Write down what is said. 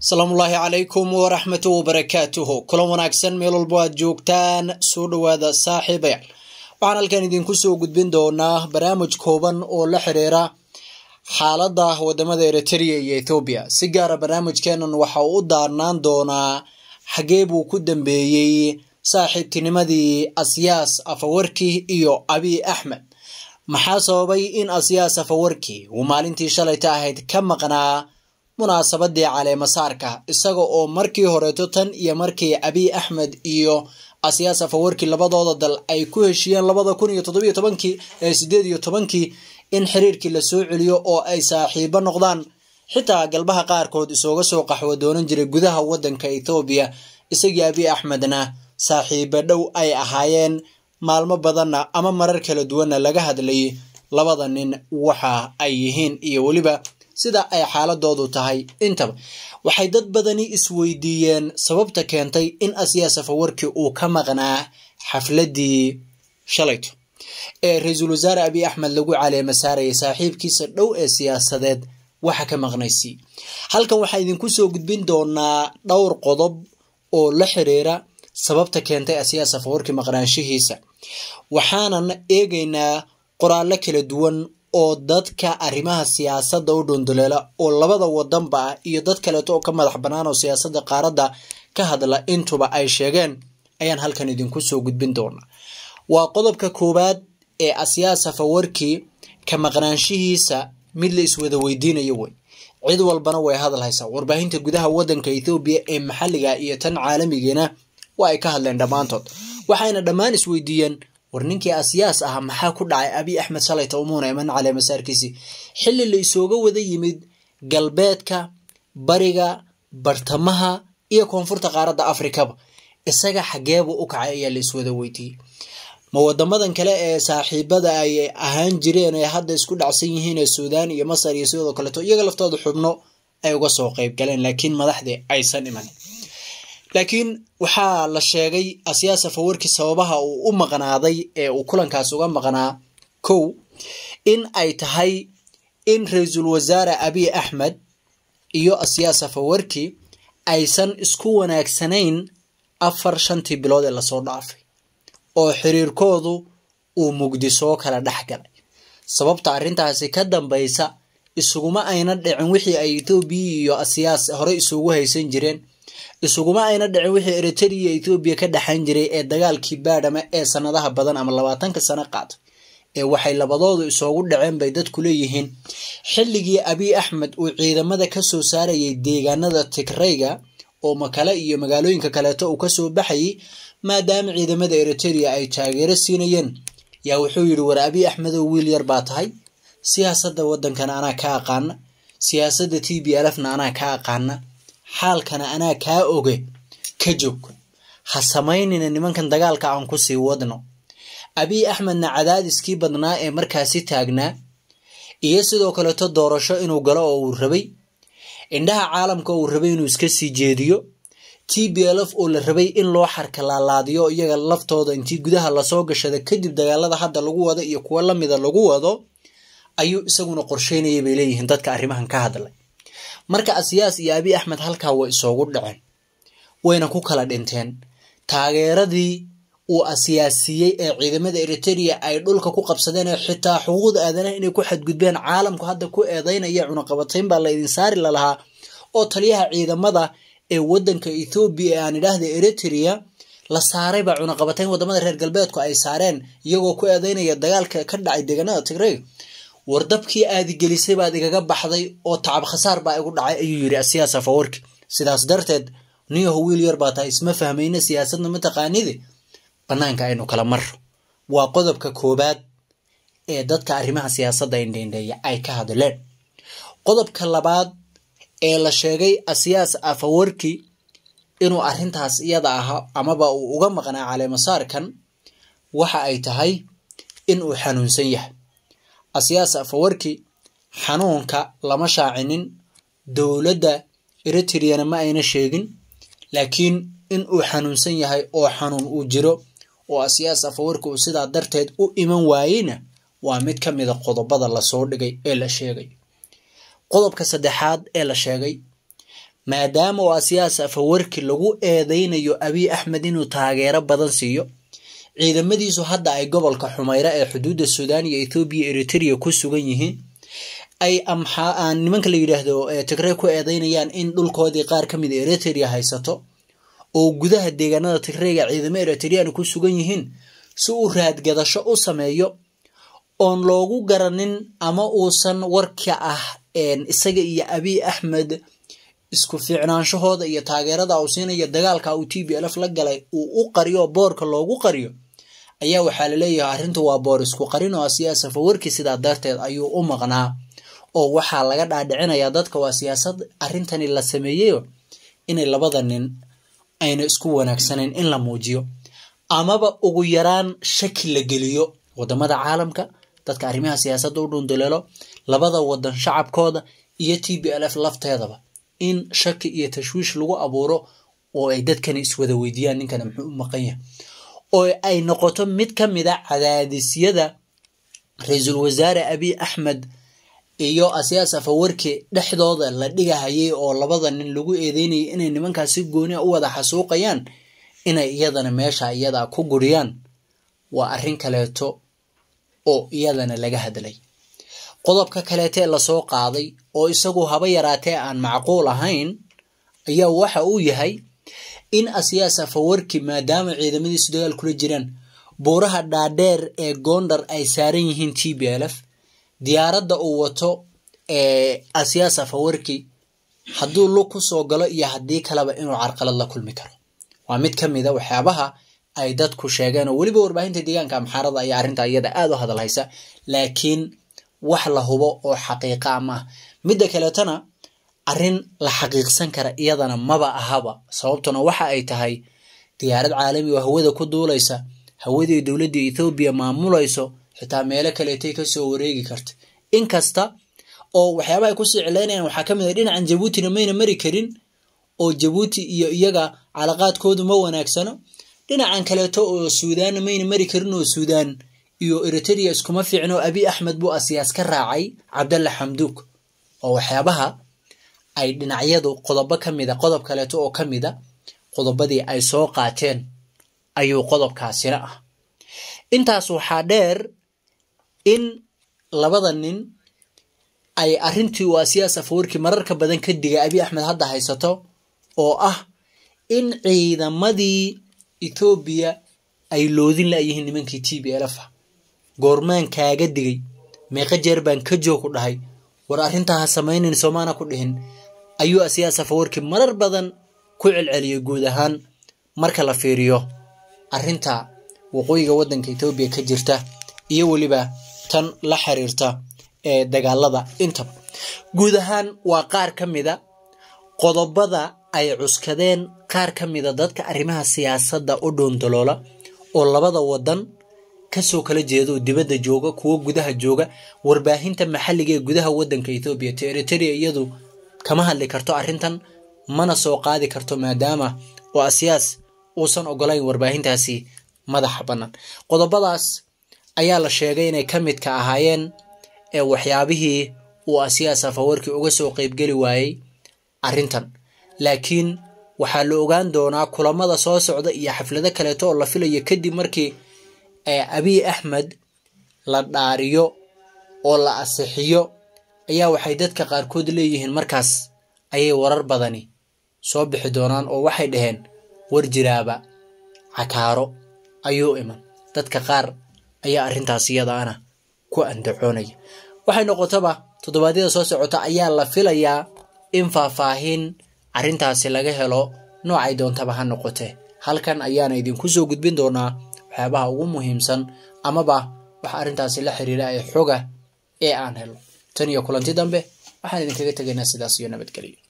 asalaamullaahi calaykum waraxmatu wabarakaatuhu kulan wanaagsan meel walbo aad joogtaan soo dhowaada saaxiibayaal waxaan halkan idinku soo gudbin doonaa barnaamij kooban oo la xiriira xaaladda wadamada eritrea iyo ethoobiya si gaara barnaamijkeenan waxa uu u daarnaan doonaa xagee buu ku dambeeyey saaxiibtinimadii asyaas afawarki iyo abiy axmed maxaa sababay in asyaas afawarki uu maalintii shalayta ahayd ka maqnaa munaasabadii caleemasaarka isaga oo markii horeeto tan iyo markii abiy axmed iyo asyaas afawarki labadooda dal ay ku heshiiyeen labada kun iyo toddobiyo tobankii ee sideed iyo tobankii in xiriirkii lasoo celiyo oo ay saaxiibo noqdaan xitaa galbaha qaarkood isooga soo qaxwo doonan jiray gudaha wadanka ethoobiya isagii abiy axmedna saaxiibo dhow ay ahaayeen maalmo badanna ama marar kala duwanna laga hadlayay labada nin waxa ay yihiin iyo weliba sida ay xaaladoodu tahay intaba waxay dad badani isweydiiyeen sababta keentay in asyaas afawarki uu ka maqnaa xafladii shalayto ee ra-iisul wasaare abiy axmed lagu caleema saarayay saaxiibkiisa dhow ee siyaasadeed waxa ka maqnaysii halkan waxaa idinku soo gudbin doonaa dhowr qodob oo la xiriira sababta keentay asyaas afawarki maqnaanshihiisa waxaanan eegaynaa qoraallo kala duwan oo dadka arrimaha siyaasadda u dhunduleela oo labada wadanba ah iyo dad kaleeto oo ka madax bannaan oo siyaasadda qaaradda ka hadla intuba ay sheegeen ayaan halkan idinku soo gudbin doonaa waa qodobka koowaad ee asyaas afawarki ka maqnaanshihiisa mid la iswada weydiinayo wey cid walbana way hadalhaysaa warbaahinta gudaha wadanka ethoobiya ee maxalliga iyo tan caalamigiina waa ay ka hadleen dhammaantood waxayna dhammaan isweydiiyeen war ninkii asyaas ah maxaa ku dhacay abiy axmed shalayta umuuna iman caleemasaarkiisii xilli la isooga wada yimid galbeedka bariga bartamaha iyo koonfurta qaaradda afrikaba isaga xageebuu u kacay ayaa la iswada weydiiyey ma wadamadan kale ee saaxiibada ay ahaan jireen ee hadda isku dhacsan yihiin ee suudaan iyo masar iyo sidoo kaleeto iyaga laftooda xubno ay uga soo qeyb galeen laakiin madaxdii aysan imanin laakiin waxaa la sheegay asyaas afawarki sababaha uu u maqnaaday ee uu kulankaas uga maqnaa kow in ay tahay in ra-iisul wasaare abiy axmed iyo asyaas afawarki aysan isku wanaagsanayn afar shantii bilood ee lasoo dhaafay oo xiriirkoodu uu mugdi soo kala dhex galay sababta arrintaasi ka dambaysa isuguma ayna dhicin wixii ay ethoobiya iyo asyaas horey isugu haysan jireen isuguma ayna dhicin wixii eritrea ethoobiya ka dhexan jiray ee dagaalkii baadhama ee sanadaha badan ama labaatanka sano qaatay ee waxay labadoodu isoogu dhaceen bay dadku leeyihiin xilligii abiy axmed uu ciidamada kasoo saarayay deegaanada tigrayga oo makale iyo magaalooyinka kaleeto uu kasoo baxayay maadaama ciidamada eritrea ay taageero siinayeen yaa wuxuu yidhi war abiy axmedow wiil yar baa tahay siyaasadda wadankana anaa ka aqaana siyaasadda t b lfna anaa ka aqaana xaalkana anaa kaa oge ka joog ha samaynina nimankan dagaalka aan kusii wadno abiy axmedna cadaadiskii badnaa ee markaasi taagnaa iyo sidoo kaleeto doorasho inuu galo oo uu rabay indhaha caalamka uu rabay inuu iska sii jeediyo t b lf oo la rabay in loo xarkalaalaadiyo iyaga laftooda intii gudaha lasoo gashada kadib dagaalada hadda lagu wado iyo kuwo lamida lagu wado ayuu isaguna qorsheynayay bay leeyihiin dadka arrimahan ka hadlay marka asyaas iyo abiy axmed halkaa way isoogu dhaceen wayna ku kala dhinteen taageeradii uu asyaasiiyey ee ciidamada eritrea ay dhulka ku qabsadeen ee xitaa xuquuqda aadanaha inay ku xadgudbeen caalamku hadda ku eedeynaya cunaqabatayn baa laydin saari lalahaa oo taliyaha ciidamada ee wadanka ethoobiya ee aan idhaahda eritrea la saaray baa cunaqabatayn wadamada reer galbeedku ay saareen iyagoo ku eedeynaya dagaalka ka dhacay deegaanada tigrey wardabkii aadi gelisay baad igaga baxday oo tacab khasaar baa igu dhacay ayuu yidhi asyaas afawarki sidaas darteed niyaho wiil yar baa tahay isma fahmayna siyaasadna mataqaanidi banaanka aynu kala marro waa qodobka koobaad ee dadka arrimaha siyaasadda indheindheeya ay ka hadleen qodobka labaad ee la sheegay asyaas afawarki inuu arrintaas iyada ahaa amaba uu uga maqnaa caleemasaarkan waxa ay tahay in uu xanuunsan yahay asyaas afawarki xanuunka lama shaacinin dowladda eritreana ma ayna sheegin laakiin in uu xanuunsan yahay oo xanuun uu jiro oo asyaas afawarki uu sidaa darteed u iman waayeyna waa mid ka mida qodobada lasoo dhigay ee la sheegay qodobka saddexaad ee la sheegay maadaama oo asiyaas afawarki lagu eedeynayo abiy axmed inuu taageero badan siiyo ciidamadiisu hadda ay gobolka xumayra ee xuduudda suudaan iyo ethoobiya eritrea ku sugan yihiin ay amxaa nimanka la yidhaahdo tigrey ku eedeynayaan in dhulkoodii qaar ka mid a eritrea haysato oo gudaha deegaanada tigreyga ciidamo eritrean ku sugan yihiin si uu raadgadasho u sameeyo oon loogu garanin ama uusan warka ah isaga iyo abiy axmed isku fiicnaanshahooda iyo taageerada uu siinayo dagaalka uu t b lf la galay uu u qariyo boorka loogu qariyo ayaa waxaa laleeyahay arrintu waa boor isku qarin oo asiyaa safawarki sidaa darteed ayuu u maqnaa oo waxaa laga dhaadhicinayaa dadka waa siyaasad arrintani la sameeyeyo inay labada nin ayna isku wanaagsanayn in la muujiyo amaba ugu yaraan shaki la geliyo wadamada caalamka dadka arrimaha siyaasadda u dhundaleelo labada wadan shacabkooda iyo t b l f lafteedaba in shaki iyo tashwiish lagu abuuro oo ay dadkani iswada weydiiyaan ninkana muxuu u maqan yahay oo ay noqoto mid ka mid a cadaadisyada ra-iisul wasaare abiy axmed iyo asiyaas afawarki dhexdooda la dhigahayay oo labada nin lagu eedeynayay inay nimankaas si gooni a u wada xasuuqayaan inay iyadana meesha iyada ku guriyaan waa arrin kaleeto oo iyadana laga hadlay qodobka kaleetee lasoo qaaday oo isagu haba yaraatee aan macquul ahayn ayaa waxa uu yahay in asiyaas afawarki maadaama ciidamadiisu dagaal kula jiraan buuraha dhaadheer ee gondar ay saaran yihiin t b l f diyaaradda uu wato ee asiyaas afawarki hadduu lug ku soo galo iyo haddii kaleba inuu carqalad la kulmi karo waa mid ka mid a waxyaabaha ay dadku sheegeen oo weliba warbaahinta deegaanka amxaarada ayaa arrinta iyada aada u hadalhaysa laakiin wax la hubo oo xaqiiqa ama ah midda kaleetana arrin la xaqiiqsan kara iyadana maba ahaba sababtuna waxa ay tahay diyaarad caalami oo hawada ku duulaysa hawadii dowladda ethoobiya maamulayso xitaa meelo kaleetay kasoo wareegi karta inkasta oo waxyaaba ay kusii cilaynayaan waxaa ka mid ah dhinacan jabuutina mayna mari karin oo jabuuti iyo iyaga calaqaadkoodu ma wanaagsano dhinacan kaleeto oo suudaanna mayna mari karin oo suudaan iyo eritrea iskuma fiicno abiy axmed buu asiyaas ka raacay cabdalla xamduug oo waxyaabaha ay dhinacyadu qodobo ka mida qodob kaleeto oo ka mida qodobadii ay soo qaateen ayuu qodobkaasina ah intaas waxaa dheer in labada nin ay arrintii uu asiyaas afawarki mararka badan ka digay abiy axmed hadda haysato oo ah in ciidamadii ethoobiya ay loodin layihiin nimankii t b l f goormaan kaaga digay meeqa jeer baan ka joog ku dhahay war arrintaa ha samaynin soomaana ku dhihin ayuu asiyaas afawarki marar badan ku celceliyay guud ahaan marka la fiiriyo arrinta waqooyiga waddanka etoobiya ka jirta iyo weliba tan la xiriirta ee dagaalada intaba guud ahaan waa qaar ka mida qodobada ay cuskadeen qaar ka mida dadka arrimaha siyaasadda u dhoondaloola oo labada wadan kasoo kala jeeda oo dibadda jooga kuwo gudaha jooga warbaahinta maxalliga ee gudaha waddanka ethoobiya te eritrea iyadu kama hadli karto arrintan mana soo qaadi karto maadaama oo asiyaas uusan ogolayn warbaahintaasi madaxa bannaan qodobadaas ayaa la sheegay inay ka midka ahaayeen ee waxyaabihii uu asiyaas afawarki uga soo qeybgeli waayey arrintan laakiin waxaa la ogaan doonaa kulamada soo socda iyo xaflado kaleeto oo la filayo kadib markii abiy axmed la dhaariyo oo la asixiyo ayaa waxay dadka qaarkood leeyihiin markaas ayay warar badani soo bixi doonaan oo waxay dhaheen war jiraaba cakaaro ayuu iman dadka qaar ayaa arrintaas iyadaana ku andacoonaya waxay noqotaba toddobaadyada soo socota ayaa la filayaa in faahfaahin arrintaasi laga helo noocay doontaba ha noqotee halkan ayaana idinku soo gudbin doonaa waxyaabaha ugu muhiimsan amaba waxa arrintaasi la xiriira ee xoga ee aan helo tan iyo kulanti dambe waxaan idinkaga tegaynaa sidaas iyo nabadgelyo